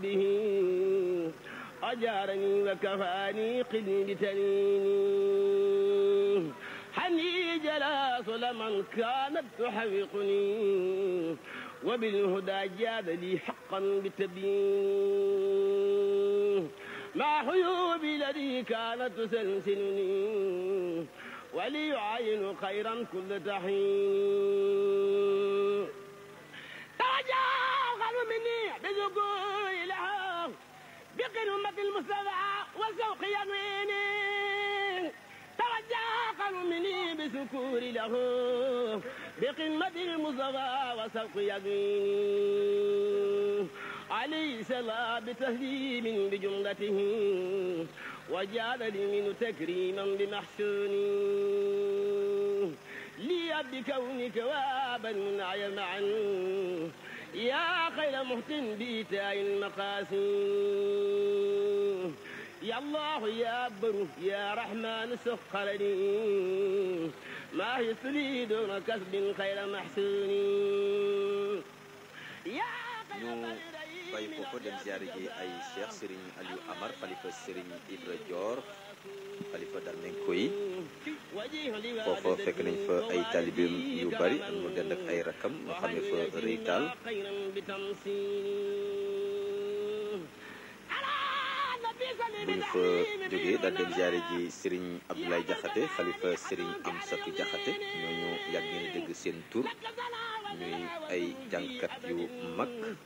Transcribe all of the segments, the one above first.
به أجارني وكفاني قدي بتنيني حني جلاس لمن كانت تحوقني وبالهدى جاد لي حقا بالتبيين مع حيوبي الذي كانت تسلسلني وليعاين خيرا كل تحين توجه خلو مني بذكور لها بقمة المصطفى وسوق يميني توجه خلو مني بسكور له بقمة المصطفى وسوق يميني عليه سلام بتهليم بجملته وجعل لي منه تكريما بمحسوني لي بكونك وابا منعي معا يا خير محسن بإيتاء المقاسي يا الله يا بر يا رحمن سخر لي ما يسلي دون كسب خير محسون يا ñu bàyyi foofu dem ziare ji ay cheikh Serigne Aliou Amar xalifa Serigne Ibra Dior xalifa Darmenko yi foofa fekk nañ fa ay talibeem yu bari am mu dend ak ay rakam ñu xam ne fa rëy taal bu ñu fa jógee daal dem ziare ji Serigne Abdoulaye Diakhaté xalifa Serigne Amsatou Diakhaté ñooñu yàgg ngeen dégg seen tur ñuy ay jànkat yu mag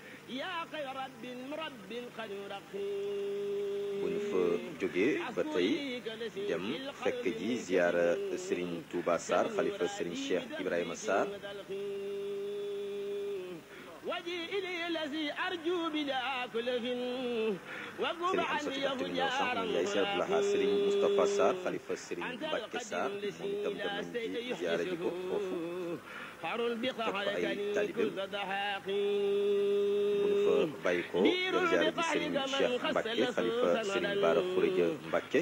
bu ñu fa jógee ba tey dem fekk ji ziara Serigne Touba Sarr xalifa Serigne Cheikh Ibrahima Sarr Serigne Amsatou Diakhaté mi ñëw sànq moom yaay Cheikh Abdoulaha Serigne Moustapha Sarr xalifa Serigne Mbacke Sarr moom itam dem nañ ci ziara ji ko foofu fekk fa ay talibeem bu ñu fa bàyyi ko dem ziare ji Serigne Cheikh Mbacke xalifa Serigne Bara Khourédia Mbacke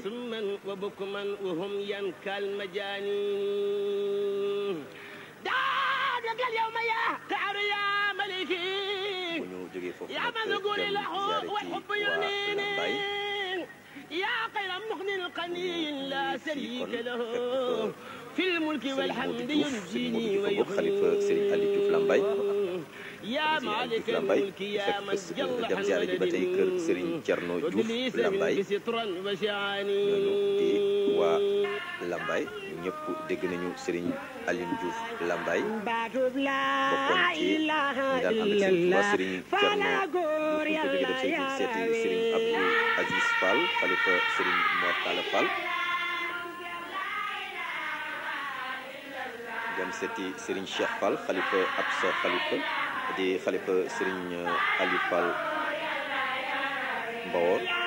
bu ñu jógee foofu nag dem ziare ji waa Lambaye يا خير مغن قني لا شريك له في الملك Serigne والحمد Modou Diouf Serigne ينجيني Modou Diouf xalifa Serigne Aliou Diouf Lambaye يا مالك Lambaye الملك يا من fekk جل dem ziare ji ba tey kër Serigne Thierno Diouf Lambaye بسترا وشعاني ñooñu di waa Lambaye ñëpp dégg nañu Serigne Aliou Diouf Lambaye baatub bokkoon laa ci ñi ilaaha daan ànd ak Serigne Touba illallah Serigne fala Thierno góor Diouf ñu ko jógee dem yàlla seeti seeti Serigne Abdou Aziz Fall xalifa Serigne Mor Talla Fall dem seeti Serigne Cheikh Fall xalifa Absa xalifa di xalifa Serigne Aliou Fall Mbawor